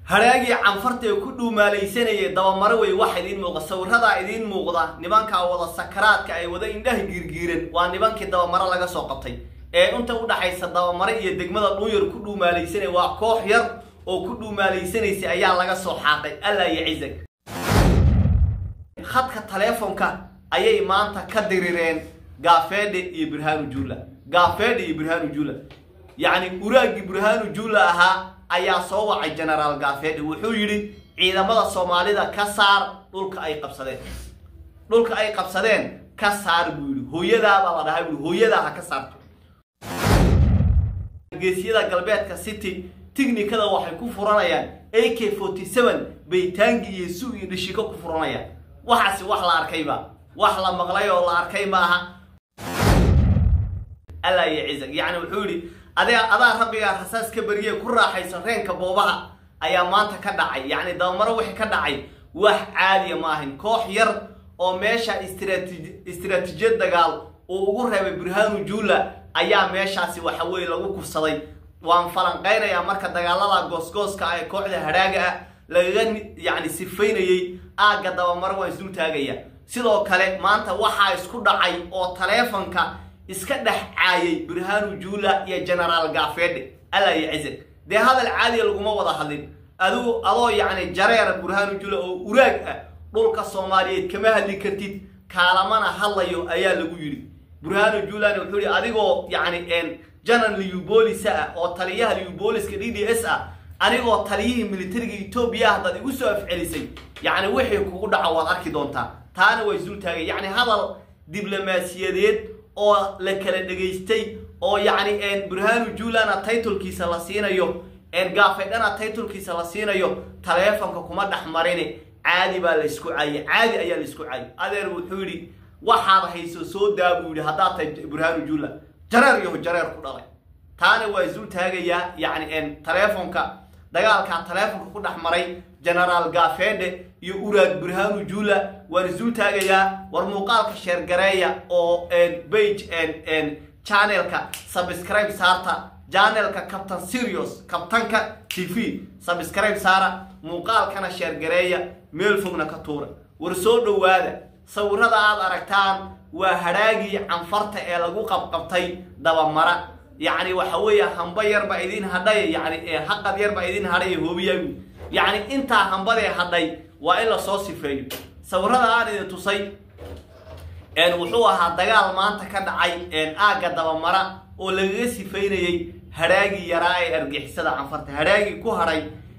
hadhaagii canfarta ee ku dhuumaalaysanayay dabamaro wey waxa idiin muuqda sawiradaa idiin muuqda nimankaa wada sakaraadka ay wada indhaha giirgiiran waa nimankii dabamaro laga soo qabtay ee inta udhaxaysa dabamaro iyo degmada dhuunyar ku dhuumaalaysanaya waa koox yar oo ku dhuumaalaysanaysa ayaa laga soo xaaqay alla iyo cizag khadka taleefonka ayay maanta ka dirireen gaafeedhe iyo burhaanu juula gaafeedhe iyo burhaanu juula yacni uraagii burhaanu juula ahaa ayaa soo wacay genaraal gaafeedhe wuxuu yidhi ciidamada soomaalida ka saar dhulka ay qabsadeen dhulka ay qabsadeen ka saar buu yidhi hooyadaabaa la dhahay bui hooyadaa ha ka saarto geesiyada galbeedka city tignikada waxay ku furanayaan a k forty seven baytaangi iyo su iyo dhishiko ku furanayaan waxaasi wax la arkayba wax la maqlay oo la arkay maaha alla iyo cizag yacni wuxuu yidhi adaa adaa rabbigaa rasaas ka beriye ku raaxayso reenka boobaha ayaa maanta ka dhacay yacni dabamaro wixii ka dhacay wax caadiya ma ahayn koox yar oo meesha istraati istraatiijiyad dagaal uu ugu reebay burhaanu juula ayaa meeshaasi waxa weeye lagu kufsaday waan falanqaynayaa marka dagaalada goosgooska ah ee kooxda hadhaaga ah lagaga yacni sifaynayey aagga dabamaro waan isdul taagaya sidoo kale maanta waxaa isku dhacay oo taleefonka iska dhex caayay burhaanu juula iyo genaraal gaafeedhe alla iyo cizag dee hadal caadiya laguma wada hadlin adigu adoo yacni jareera burhaanu juula oo uraag ah dhulka soomaaliyeed kama hadli kartid kaalamana hadlayo ayaa lagu yidhi burhaanu juulani wuxuu yihi adigoo yacni janan liubolisa ah oo taliyaha liuboliska d d s ah anigoo taliyihii militariga etoobiya haddaad igu soo afcelisay yacni wixii kugu dhaco waad arki doontaa taana waa isdul taagay yacni hadal diblomaasiyadeed oo la kala dhegaystay oo yacni burhaanu juulana titlekiisa la siinayo gaafeydhana titlekiisa la siinayo taleefonka kuma dhex marini caadi baa la isku caayay caadi ayaa la isku caayay adeer wuxuu yidhi waxaad hayso soo daa buu yidhi haddaad tahay burhaanu juula jareer yaho jareer ku dhalay taana waa isdul taagayaa yacni taleefonka dagaalkaa taleefonka ku dhex maray genaraal gaafeedhe iyo uraag burhaanu juula waan isdul taagayaa war muuqaalka sheergareeya oo bage channelka subscribe saarta janelka captain serious kabtanka t v subscribe saara muuqaalkana sheergareeya meel fogna ka tuura war soo dhowaada sawirada aad aragtaan waa hadhaagii canfarta ee lagu qabqabtay dabamara yacni waxa weeye hamba yar baa idin hadhay yani haqad yar baa idin hadhay hoobiyagu yacni intaa hambadee hadhay waa in lasoo sifeeyo sawirada aan idin tusay wuxuu ahaa dagaal maanta ka dhacay aagga dabamara oo lagaga sifaynayey hadhaagii yaraa ee argixisada canfarta hadhaagii ku hadhay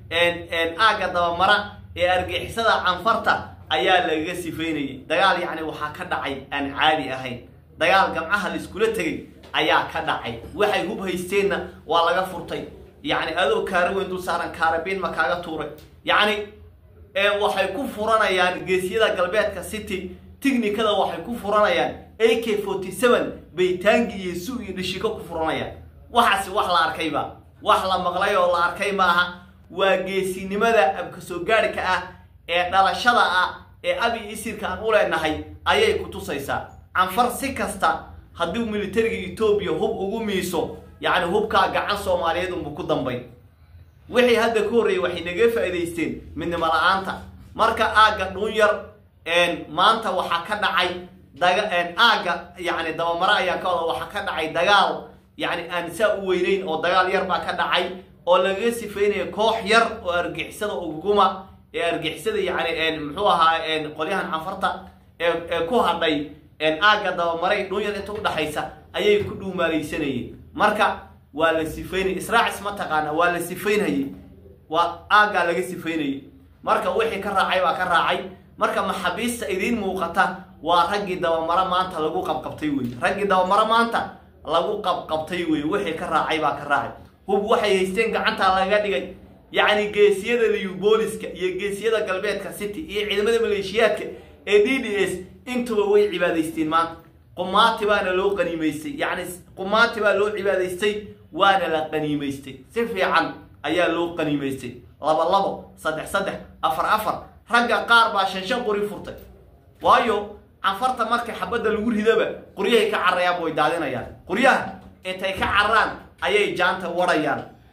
aagga dabamara ee argixisada canfarta ayaa lagaga sifaynayay dagaal yacni waxaa ka dhacay aan caadi ahayn dagaal gamcaha laiskula tegay ayaa ka dhacay waxay hub haysteenna waa laga furtay yacni adoo kaara weyn dul saaran kaarabiin ma kaaga tuuray yacni waxay ku furanayaan geesiyada galbeedka city tignikada waxay ku furanayaan a k forty seven baytaangi iyo su iyo dhishiko ku furanayaan waxaasi wax la arkayba wax la maqlay oo la arkay maaha waa geesinimada abka soo gaadhka ah ee dhalashada ah ee abi isirka aan u leenahay ayay ku tusaysaa canfar si kasta haddii militariga etoobiya hub ugu miiso yacni hubkaa gacan soomaaliyeed unbu ku dambayn wixii hadda ka horreeyay waxay naga faa'idaysteen midnimo la-aanta marka aagga dhuunyar maanta waxaa ka dhacay daga aagga yacni dabamare ayaa ka wada waxaa ka dhacay dagaal yacni aan saa u weyneyn oo dagaal yar baa ka dhacay oo lagaga sifeynaya koox yar oo argixisada uguma ee argixisada yacni muxuu ahaa qolyahan canfarta ee ku hadhay aagga dabamaray dhuunyar inta udhaxaysa ayay ku dhuumaalaysanayeen marka waa la sifaynaya israacis ma taqaana waa la sifaynayay waa aaggaa laga sifaynayay marka wixii ka raacay baa ka raacay marka maxaabiista idiin muuqata waa raggii dabamaro maanta lagu qabqabtay wey raggii dabamaro maanta lagu qabqabtay wey wixii ka raacay baa ka raacay hub waxay haysteen gacantaa laga dhigay yacni geesiyada liubooliska iyo geesiyada galbeedka city iyo ciidamada maleeshiyaadka ee d d s intuba way cibaadaysteen maanta qumaati baana loo qaniimaystay yacni qumaati baa loo cibaadaystay waana la qaniimaystay si fiican ayaa loo qaniimaystay laba labo saddex saddex afar afar ragga qaar baa shan shan qori furtay waayo canfarta marka xabadda lagu ridaba qoryahay ka cararayaan way daadinayaan qoryaha intay ka cararaan ayay jaanta warayaan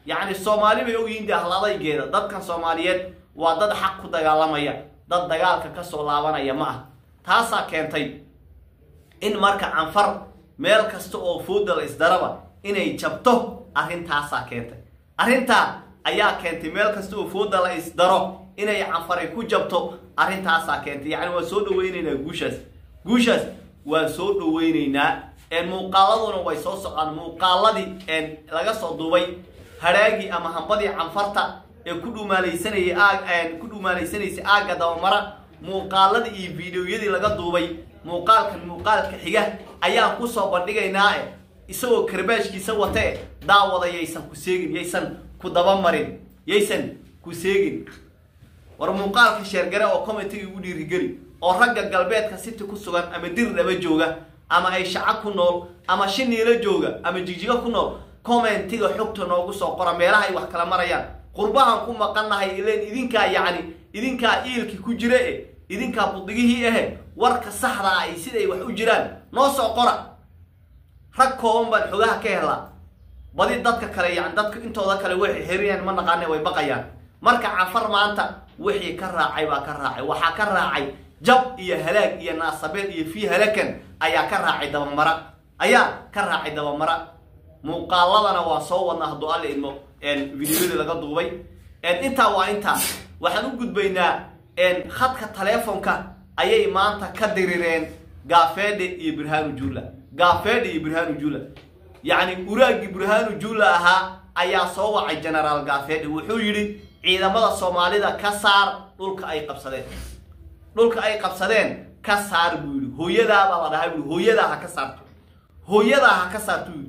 yacni soomaali bay ogyihiin dee hladaygeeda dadkan soomaaliyeed waa dad xaq ku dagaalamaya dad dagaalka ka soo laabanaya ma ah taasaa keentay in marka canfar meel kasta oo fooda la isdaraba inay jabto arrintaasaa keentay arrintaa ayaa keentay meel kasta oo fooda la isdaro inay canfaray ku jabto arrintaasaa keentay yacni waan soo dhaweyneynaa guushaas guushaas waan soo dhaweyneynaa muuqaaladuna way soo socdaan muuqaaladii laga soo duubay hadhaagii ama hambadii canfarta ee ku dhumaalaysanayay aag ku dhumaalaysanaysa aagga dabamara muuqaaladii iyo fideoyadii laga duubay muuqaalkan muuqaalka xiga ayaan kusoo bandhigaynaa e isagoo karbaashkiisa watee daawada yaysan ku seegin yaysan ku dabamarin yaysan ku seegin war muuqaalka sheergare oo commentiga ugu dhiirigeli oo ragga galbeedka city ku sugan ama dir dhaba jooga ama ay shaca ku nool ama shiniilo jooga ama jigjigo ku nool commentiga xogta noogu soo qora meelaha ay wax kala marayaan qurbahan ku maqannahay ileen idinkaa yacni idinkaa iilki ku jira e idinkaa budigihii ahe warka saxdaa ay siday wax u jiraan noo soo qora rag kooban baan xogaha ka helaa badi dadka kale yani dadka intooda kale way xiriyaan ma naqaane way baqayaan marka cafar maanta wixii ka raacay baa ka raacay waxaa ka raacay jab iyo halaag iyo naasabeen iyo fii halakan ayaa ka raacay dabamara ayaa ka raacay dabamara muuqaaladana waa soo wadnaa hadduu alla idmo videoyadii laga duubay intaa waa intaa waxaan u gudbaynaa khadka taleefonka ayay maanta ka dirireen gaafeedhe iyo burhanu jula gaafeedhe iyo burhanu jula yacni uraagii burhanu jula ahaa ayaa soo wacay genaraal gaafeedhe wuxuu yidhi ciidamada soomaalida ka saar dhulka ay qabsadeen dhulka ay qabsadeen ka saar buu yidhi hooyadaabaa la dhahay bui hooyadaa ha ka saarto hooyadaa ha ka saarto yidhi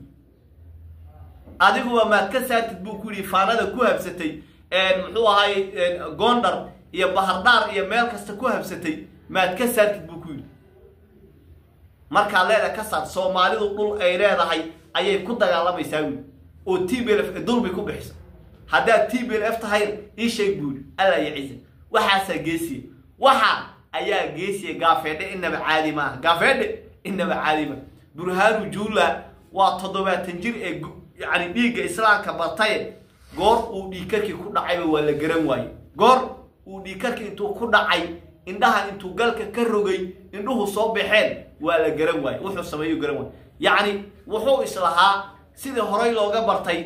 adiguba maad ka saartid buu ku yidhi faanada ku habsatay muxuu ahay gondar iyo bahardhaar iyo meel kasta ku habsatay maad ka saartid buu ku yidhi markaad leeda ka saar soomaalidu dhul ay leedahay ayay ku dagaalamaysaa wiil oo t b l f dulbay ku bixisa haddaad t b l f tahay ii sheeg buu yidhi alla iyo ciise waxaasaa geesiya waxa ayaa geesiya gaafeedhe inaba caadi maaha gaafeedhe inaba caadi maaha burhaanu juula waa toddobaatan jir ee yacni dhiigga islaamka bataye goor uu dhiigkarkii ku dhacayba waa la garan waaye goor uu dhiigkarkii intuu ku dhacay indhaha intuu galka ka rogay indhuhu soo baxeen waa la garan waaye wuxuu sameeyu garan waaye yacni wuxuu islahaa sidii horey looga bartay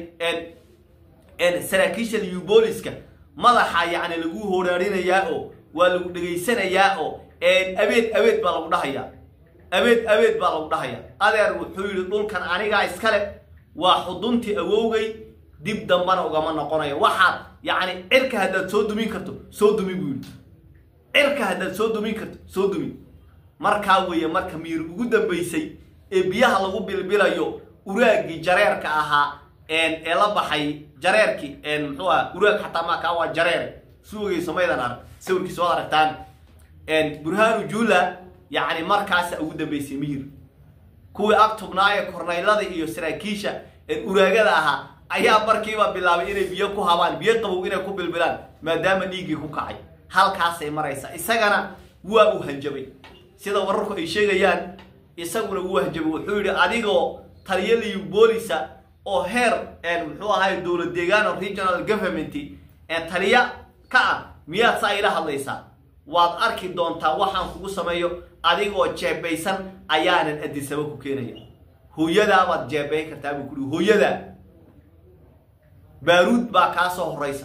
saraakiisha liubooliska madaxa yacni lagu horaarinayaa oo waa lagu dhegaysanayaa oo abeed abeed baa lagu dhahayaa abeed abeed baa lagu dhahayaa adeer wuxuu yidhi dhulkan anigaa iskale waa xuduntii awowgay dib dambana ugama noqonayo waxaad yacni cirka haddaad soo dumin karto soo dumi buu yidhi cirka haddaad soo dumin karto soo dumi markaa weeye marka miir ugu dambaysay ee biyaha lagu bilbilayo uraaggii jareerka ahaa ee la baxay jareerkii muxuu aha uraag xataa maakaa waa jareer suugayso maydan arag sawirkiisa waad aragtaan burhaanu jula yacni markaasa ugu dambaysay miyir kuwii ag tubnaaye kornaylada iyo saraakiisha uraagada ahaa ayaa markiiba bilaabay inay biyo ku habaan biyo qabow inay ku bilbilaan maadaama dhiiggii ku kacay halkaasay maraysaa isagana waa uu hanjabay sida wararku ay sheegayaan isaguna wuu hanjabay wuxuu yidhi adigoo taliyaliyu boolisa oo heer muxuu ahay dowlad deegaan regional government taliya ka ah miyaad saa ila hadlaysaa waad arki doontaa waxaan kugu sameeyo adigoo jeebaysan ayaanan adisaba ku keenaya hooyadaabaad jeebayn kartaa buu kuhi hooyadaa baaruud baa kaa soo horaysa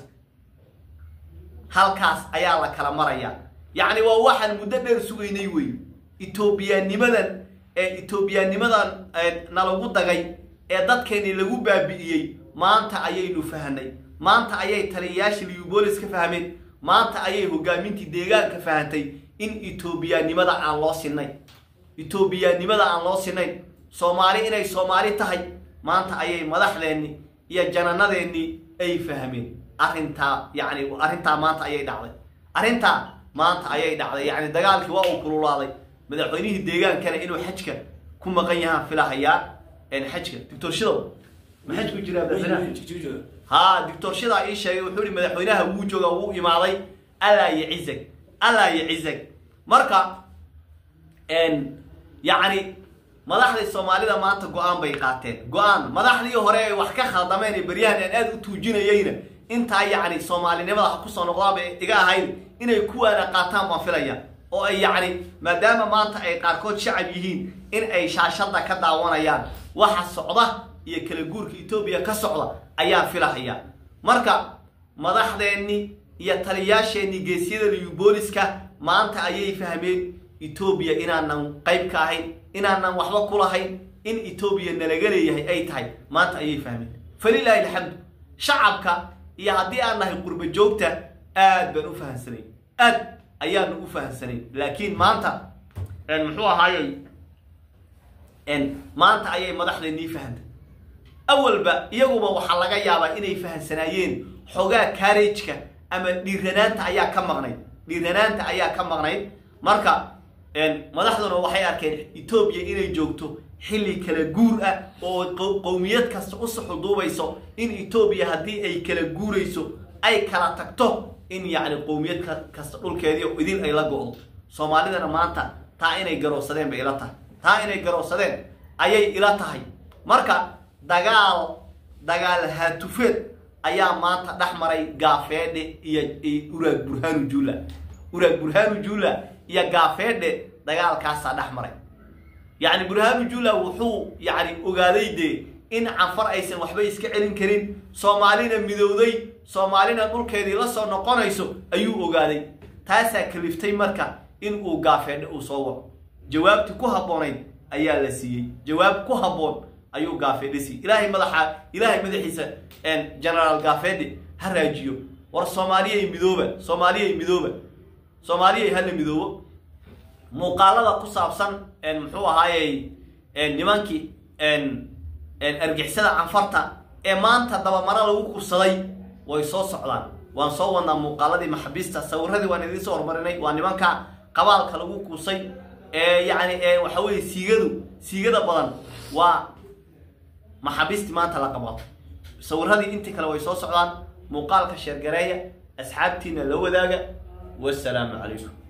halkaas ayaa la kala marayaa yacni waa waxaan muddo dheer sugaynay wey etoobiyaanimadan ee etoobiyaanimadan nalagu dagay ee dadkeennii lagu baabi'iyey maanta ayaynu fahnay maanta ayay taliyayaashii liubolis ka fahmeen maanta ayay hogaamintii deegaanka fahantay in etoobiyaanimada aan loo sinayn etoobiyaanimada aan loo sinayn soomaali inay soomaali tahay maanta ayay madaxdeenni iyo jananadeennii ay fahmeen arrintaa yacni arrintaa maanta ayay dhacday arrintaa maanta ayay dhacday yacni dagaalkii waa uu kululaaday madaxweynihii deegaankana inuu xajka ku maqan yahaan filahayaa xajka doctor shidow ma xaj ku jiraa madaxweynaha ha doctor shidaa ii sheegay wuxuu ihi madaxweynaha wuu jooga wuu imaaday allaa yacizag allaa yacizag marka yacni madaxdii soomaalida maanta go-aan bay qaateen go-aan madaxdii hore ay wax ka khaldameen ee beryahan aan aada u tuujinayeyna intaa yacni soomaalinimada ha kusoo noqdaaba iga ahayn inay kuwaana qaataan baan filaya oo ay yacni maadaama maanta ay qaarkood shacab yihiin in ay shaashada ka daawanayaan waxa socda iyo kala guurka etoobiya ka socda ayaan filahaya marka madaxdeenni iyo taliyaasheenni geesyada liyu booliska maanta ayay fahmeen etoobiya inaanan qayb ka ahayn inaanan waxba ku lahayn in etoobiya nalaga leeyahay ay tahay maanta ayay fahmeen falilaahi alxamdu shacabka iyo haddii aan nahay qurba joogta aad baan u fahamsanay aad ayaanu u fahamsanay laakiin maanta muxuu ahaayey maanta ayay madaxdeennii fahantay awalba iyaguba waxaa laga yaabaa inay fahamsanaayeen xogaa kaarejka ama dhiiranaanta ayaa ka maqnayd dhiiranaanta ayaa ka maqnayd marka madaxduna waxay arkeen etoobiya inay joogto xilli kala guur ah oo qowmiyad kasta u suxuduubayso in etoobiya haddii ay kala guurayso ay kala tagto in yacni qowmiyad kasta dhulkeedii idin ay la go-do soomaalidana maanta taa inay garowsadeen bay ila tahay taa inay garowsadeen ayay ila tahay marka dagaal dagaal haatufeed ayaa maanta dhex maray gaafeedhe iyo uraag burhaanu juula uraag burhaanu juula iyo gaafeedhe dagaalkaasaa dhex maray yacni burhaanu juula wuxuu yacni ogaaday dee in canfar aysan waxba iska celin karin soomaalina midowday soomaalina dhulkeedii la soo noqonayso ayuu ogaaday taasaa kaliftay marka in uu gaafeedhe uu soo waco jawaabti ku habboonayd ayaa la siiyey jawaab ku habboon ayuu gaafeedhe siiyey ilaahay madaxa ilaahay madaxiisa genaraal gaafeedhe ha raajiyo war soomaaliyay midooba soomaaliyay midooba soomaaliyay hala midoobo muuqaalada ku saabsan muxuu ahaayey nimankii argixisada canfarta ee maanta dabamaro lagu kursaday way soo socdaan waan soo wadnaa muuqaaladii maxabiista sawiradii waan idiin soo hormarinay waa nimanka qabaalka lagu kuusay ee yacni waxa weye siigadu siigada badan waa maxabiistii maanta la qabo sawiradii intii kale way soo socdaan muuqaalka sheergareeya asxaabtiina la wadaaga wasalaamu calaykum